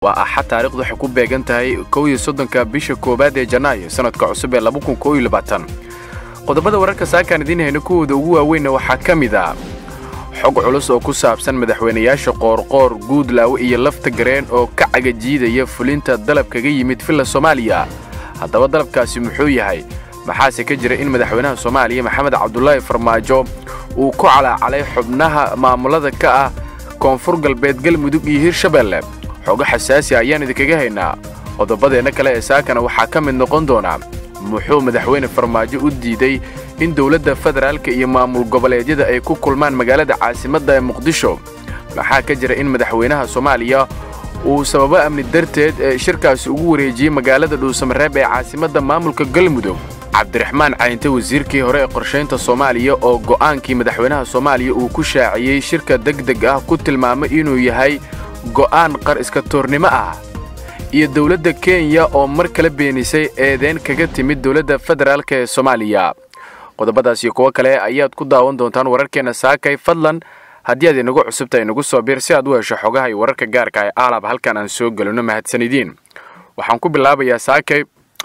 waa axad taarikhdu waxay ku beegan tahay kow iyo soddonka bisha koowaad ee janaayo sannadka cusub ee laba kun koob iyo labaatan qodobada wararka saakaan idiin hayna kuwooda ugu waaweynna waxaa ka mid ah xog culus oo ku saabsan madaxweynayaasha qoorqoor guudlaawe iyo lafta gareen oo ka cagajiidaya fulinta dalab kaga yimid villa soomaaliya haddaba dalabkaasi muxuu yahay maxaase ka jira in madaxweynaha soomaaliya maxamed cabdulaahi farmaajo uu ku calaacalay xubnaha maamulada ka ah koonfur galbeed galmudug iyo hirshabeelle xogo xasaasi ayaan idinkaga haynaa qodobadeenna kale ee saakana waxaa ka mid noqon doona muxuu madaxweyne farmaajo u diiday in dowladda federaalka iyo maamul goboleedyada ay ku kulmaan magaalada caasimadda ee muqdisho maxaa ka jira in madaxweynaha soomaaliya uu sababo amni darteed ee shirkaasi ugu wareejiyey magaalada dhuusamareeb ee caasimadda maamulka galmudug cabdiraxmaan cayinte wasiirkii hore ee qorshaynta soomaaliya oo go'aankii madaxweynaha soomaaliya uu ku shaaciyey shirka degdeg ah ku tilmaamay inuu yahay go'aan qar iska toornimo ah iyo dowladda kenya oo mar kale beenisay eedeyn kaga timid dowladda federaalka ee soomaaliya qodobadaas iyo kuwo kale ayaad ku daawan doontaan wararkeenna saakay fadlan haddii aad inagu cusubtahay inagu soo biir si aad u hesho xogaha iyo wararka gaarka ee aalab halkan aan soo gelino mahadsanidiin waxaan ku bilaabayaa saakay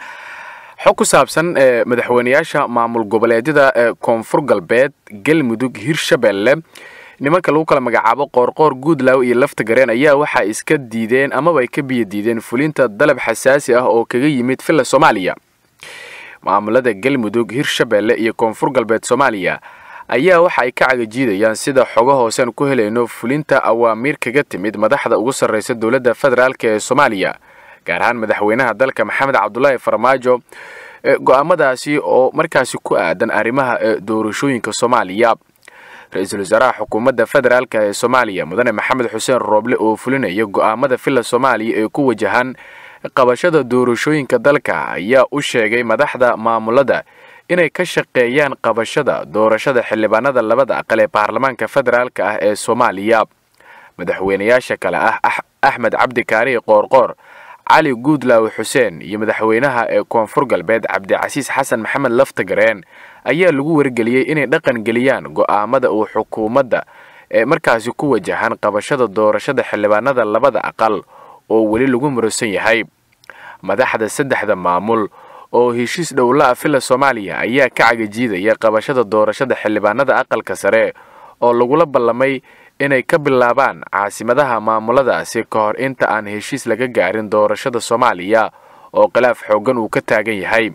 xog ku saabsan ee madaxweynayaasha maamul goboleedyada ee koonfur galbeed galmudug hirshabeelle nimanka lagu kala magacaabo qoorqoor guudlaaw iyo lafta gareen ayaa waxaa iska diideen amaba ay ka biyo diideen fulinta dalab xasaasi ah oo kaga yimid villa soomaaliya maamulada galmudug hirshabeelle iyo koonfur galbeed soomaaliya ayaa waxa ay ka cagajiidayaan sida xogo hoosean ku helayno fulinta awaamiir kaga timid madaxda ugu sarraysa dowladda federaalk ee soomaaliya gaar ahaan madaxweynaha dalka maxamed cabdulaahi farmaajo go'aamadaasi oo markaasi ku aadan arrimaha doorashooyinka soomaaliya ra-iisul wasaaraha xukuumadda federaalk ee soomaaliya mudane maxamed xuseen rooble oo fulinaya go'aamada villa soomaaliya ee ku wajahan qabashada doorashooyinka dalka ayaa u sheegay madaxda maamulada inay ka shaqeeyaan qabashada doorashada xildhibaanada labada aqal ee baarlamaanka federaalk ah ee soomaaliya madaxweynayaasha kale ah axmed cabdi kaarihi qoorqoor cali guudlaawe xuseen iyo madaxweynaha ee koonfur galbeed cabdicasiis xasan maxamed laftagareen ayaa lagu wargeliyey inay dhaqan geliyaan go'aamada uu xukuumadda ee markaasi ku wajahan qabashada doorashada xildhibaanada labada aqal oo weli lagu murusan yahay madaxda saddexda maamul oo heshiis dhowla-a villa soomaaliya ayaa ka cagajiidaya qabashada doorashada xildhibaanada aqalka sare oo lagula ballamay inay ka bilaabaan caasimadaha maamuladaasi ka hor inta aan heshiis laga gaarin doorashada soomaaliya oo khilaaf xooggan uu ka taagan yahay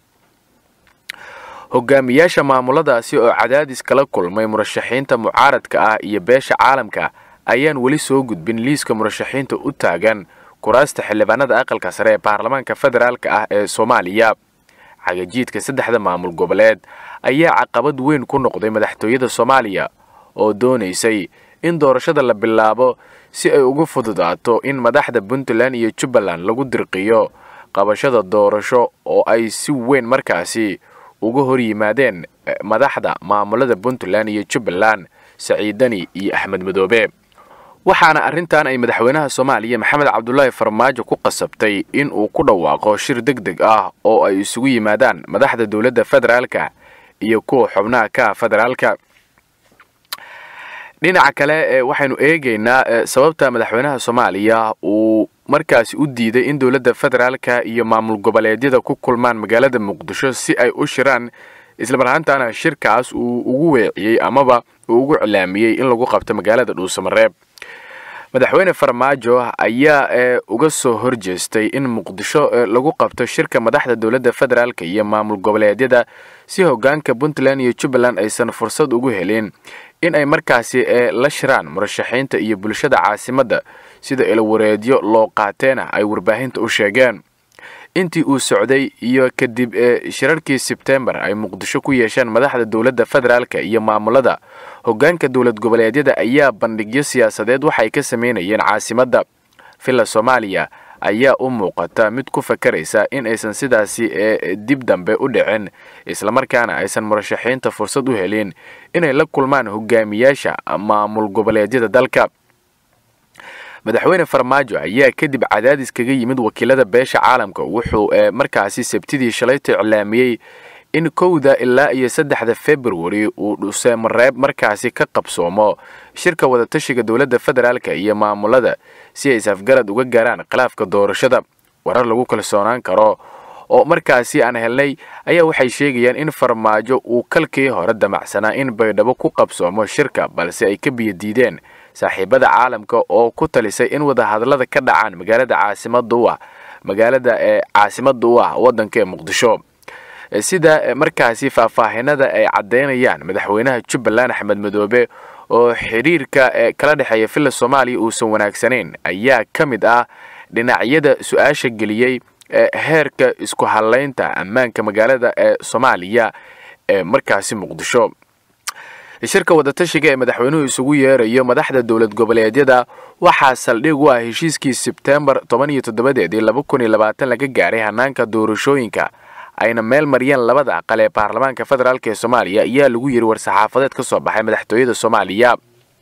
hogaamiyaasha maamuladaasi oo cadaadis kala kulmay murashaxiinta mucaaradka ah iyo beesha caalamka ayaan weli soo gudbin liiska murashaxiinta u taagan kuraasta xildhibaanada aqalka sare ee baarlamaanka federaalk ah ee soomaaliya cagajiidka saddexda maamul goboleed ayaa caqabad weyn ku noqday madaxtooyada soomaaliya oo doonaysay in doorashada la bilaabo si ay ugu fududaato in madaxda puntland iyo jubbaland lagu dirqiyo qabashada doorasho oo ay si weyn markaasi uga hor yimaadeen madaxda maamulada puntland iyo jubbaland saciidani iyo axmed madoobe waxaana arrintan ay madaxweynaha soomaaliya maxamed cabdulaahi farmaajo ku qasabtay in uu ku dhawaaqo shir deg deg ah oo ay isugu yimaadaan madaxda dowladda federaalka iyo kuwa xubnaha ka federaalka dhinaca kale waxaynu eegaynaa sababta madaxweynaha soomaaliya uu markaasi u diiday in dowladda federaalka iyo maamul goboleedyada ku kulmaan magaalada muqdisho si ay u shiraan islamarhaantana shirkaas uu ugu weeciyey amaba uu ugu cilaamiyey in lagu qabto magaalada dhuusamareeb madaxweyne farmaajo ayaa uga soo horjeestay in muqdisho lagu qabto shirka madaxda dowladda federaalka iyo maamul goboleedyada si hogaanka puntland iyo jubbaland aysan fursad ugu helin in ay markaasi la shiraan murashaxiinta iyo bulshada caasimadda sida ilawareedyo loo qaateena ay warbaahinta u sheegeen intii uu socday iyo kadib shirarkii sebtembar ay muqdisho ku yeesheen madaxda dowladda federaalka iyo maamulada hogaanka dowlad goboleedyada ayaa bandhigyo siyaasadeed waxay ka sameynayeen caasimadda villa soomaaliya ayaa u muuqata mid ku fakaraysa in aysan sidaasi dib dambe u dhicin islamarkaana aysan murashaxiinta fursad u helin inay la kulmaan hogaamiyaasha maamul goboleedyada dalka madaxweyne farmaajo ayaa kadib cadaadis kaga yimid wakiilada beesha caalamka wuxuu markaasi sabtidii shalayta iclaamiyey in kowda ilaa iyo saddexda februari uu dhuseemareeb markaasi ka qabsoomo shirka wadatashiga dowladda federaalka iyo maamulada si ay safgarad uga gaaraan khilaafka doorashada warar lagu kalsoonaan karo oo markaasi aan helnay ayaa waxay sheegayaan in farmaajo uu kalkii hore damacsanaa in baydhabo ku qabsoomo shirka balse ay ka biyadiideen saaxiibada caalamka oo ku talisay in wadahadallada ka dhacaan magaalada caasimada u ah magaalada ee caasimada u ah waddanka ee muqdisho sida markaasi faahfaahinada ay caddeynayaan madaxweynaha jubbaland axmed madoobe oo xidhiirka kala dhexeeya villa soomaaliya uusan wanaagsanayn ayaa ka mid ah dhinacyada su-aasha geliyey heerka isku hadlaynta ammaanka magaalada ee soomaaliya ee markaasi muqdisho shirka wadatashiga ee madaxweynuhu isugu yeerayo madaxda dowlad goboleedyada waxaa saldhig u ah heshiiskii sebtembar toban iyo toddobadeedii laba kun iyo labaatan laga gaaray hanaanka doorashooyinka ayna meel mariyeen labada aqal ee baarlamaanka federaalk ee soomaaliya ayaa lagu yiri war-saxaafadeed ka soo baxay madaxtooyada soomaaliya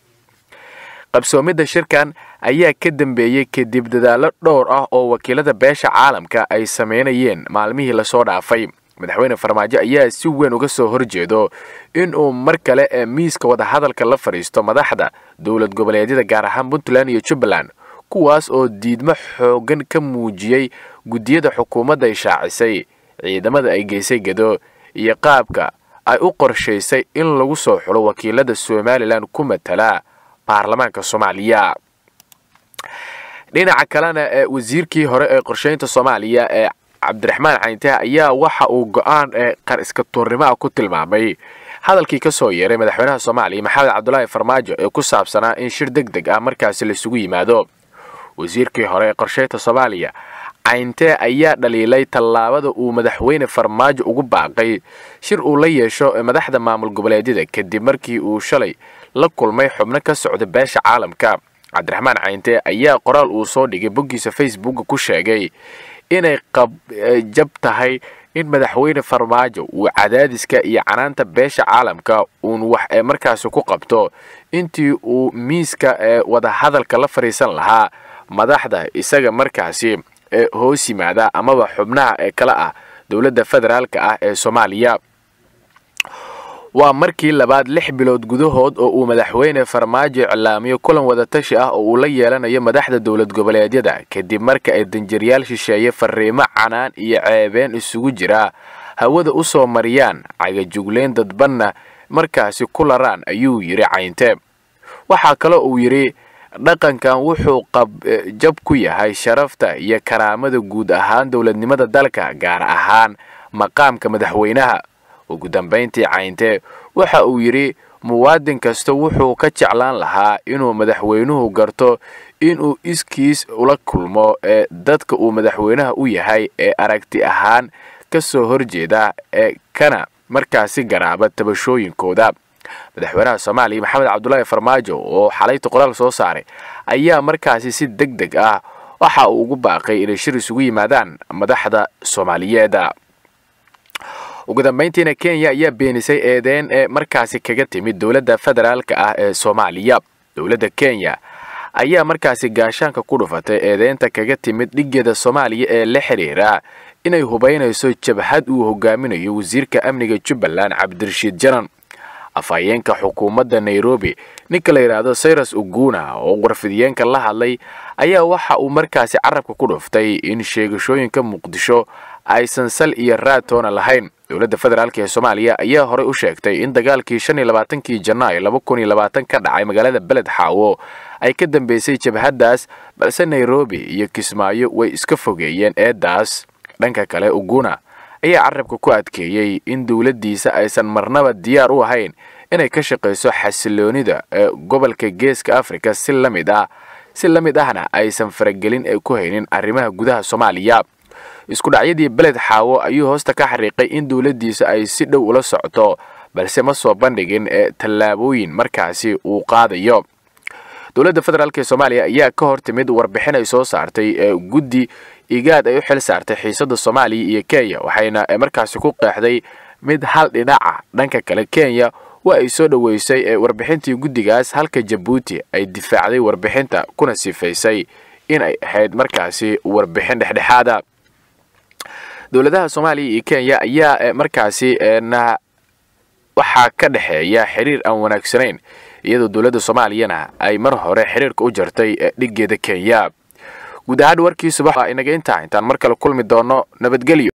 qabsoomidda shirkan ayaa ka dambeeyey kadib dadaallo dhowr ah oo wakiilada beesha caalamka ay sameynayeen maalmihii lasoo dhaafay madaxweyne farmaajo ayaa si weyn uga soo horjeedo inuu mar kale ee miiska wadahadalka la fadhiisto madaxda dowlad goboleedyada gaar ahaan puntland iyo jubbaland kuwaas oo diidmo xoogan ka muujiyey guddiyada xukuumadda ay shaacisay ciidamada ay geysay gedo iyo qaabka ay u qorshaysay in lagu soo xulo wakiilada somalilan ku matala baarlamaanka soomaaliya dhinaca kalena ee wasiirkii hore ee qorsheynta soomaaliya ee cabdiraxmaan cayntaha ayaa waxa uu go-aan ee qar iska tuurnimaha ku tilmaamay hadalkii ka soo yeeray madaxweynaha soomaaliya maxamed cabdulaahi farmaajo ee ku saabsanaa in shir deg deg ah markaasi laisugu yimaado wasiirkii hore ee qorsheynta soomaaliya cayntee ayaa dhaliilay tallaabada uu madaxweyne farmaajo ugu baaqay shir uu la yeesho madaxda maamul goboleedyada kadib markii uu shalay la kulmay xubno ka socda beesha caalamka cabdiraxmaan cayntee ayaa qoraal uu soo dhigay boggiisa facebooka ku sheegay inay qabjab tahay in madaxweyne farmaajo uu cadaadiska iyo canaanta beesha caalamka uun wax ee markaasi ku qabto intii uu miiska ee wadahadalka la fadhiisan lahaa madaxda isaga markaasi ee hoos yimaada amaba xubnaha ee kale ah dowladda federaalka ah ee soomaaliya waa markii labaad lix bilood gudahood oo uu madaxweyne farmaajo iclaamiyo kulan wadatashi ah oo uu la yeelanayo madaxda dowlad goboleedyada kadib marka ay danjiryaal shisheeye fariimo canaan iyo ceebeen isugu jira hawada u soo mariyaan cagajugleyn dadbanna markaasi ku laraan ayuu yidhi cayntee waxaa kaloo uu yidhi dhaqankan wuxuu qabjab ku yahay sharafta iyo karaamada guud ahaan dowladnimada dalka gaar ahaan maqaamka madaxweynaha ugu dambayntii cayntee waxa uu yidhi muwaadin kasta wuxuu ka jeclaan lahaa inuu madaxweynuhu garto inuu iskiis ula kulmo ee dadka uu madaxweynaha u yahay ee aragti ahaan ka soo horjeeda ee kana markaasi garaaba tabashooyinkooda madaxweynaha soomaaliya maxamed cabdulaahi farmaajo oo xalayta qoraal soo saaray ayaa markaasi si deg deg ah waxa uu ugu baaqay inay shir isugu yimaadaan madaxda soomaaliyeed ugu dambayntiina kenya ayaa beenisay eedeyn ee markaasi kaga timid dowladda federaalka ah ee soomaaliya dowladda kenya ayaa markaasi gaashaanka ku dhufatay eedeynta kaga timid dhigeeda soomaaliya ee la xidhiira inay hubaynayso jabhad uu hogaaminayo wasiirka amniga jubbaland cabdirashiid janan afhayeenka xukuumadda nairobi ninka la yidhaahdo sayras uguna oo warfidiyeenka la hadlay ayaa waxa uu markaasi carabka ku dhuftay in sheegashooyinka muqdisho aysan sal iyo raatoona lahayn dowladda federaalk ee soomaaliya ayaa horey u sheegtay in dagaalkii shan iyo labaatankii janaayo laba kun iyo labaatan ka dhacay magaalada beled xaawo ay ka dambeysay jabhaddaas balse nairobi iyo kismaayo way iska fogeeyeen eeddaas dhanka kale uguna ayaa carabka ku adkeeyey in dowladdiisa aysan marnaba diyaar u ahayn inay ka shaqayso xasiloonida ee gobolka geeska afrika si la mid ah si la mid ahna aysan faragelin ee ku haynin arrimaha gudaha soomaaliya isku dhacyadii beled xaawo ayuu hoosta ka xariiqay in dowladdiisa ay si dhow ula socto balse ma soo bandhigin ee tallaabooyin markaasi uu qaadayo dowladda federaalk ee soomaaliya ayaa ka hor timid warbixin ay soo saartay ee guddi igaad ay u xil saartay xiisadda soomaaliya iyo kenya waxayna markaasi ku qeexday mid hal dhinaca dhanka kale kenya waa ay soo dhoweysay ee warbixintii guddigaas halka jabuuti ay difaacday warbixinta kuna sifaysay in ay ahayd markaasi warbixin dhexdhexaada dowladaha soomaaliya iyo kenya ayaa markaasi na waxaa ka dhexeeya xiriir aan wanaagsanayn iyadoo dowladda soomaaliyana ay mar hore xiriirka u jartay dhiggeeda kenya guud ahaan warkii subax inaga intaa intaan mar kale kulmi doono nabadgelyo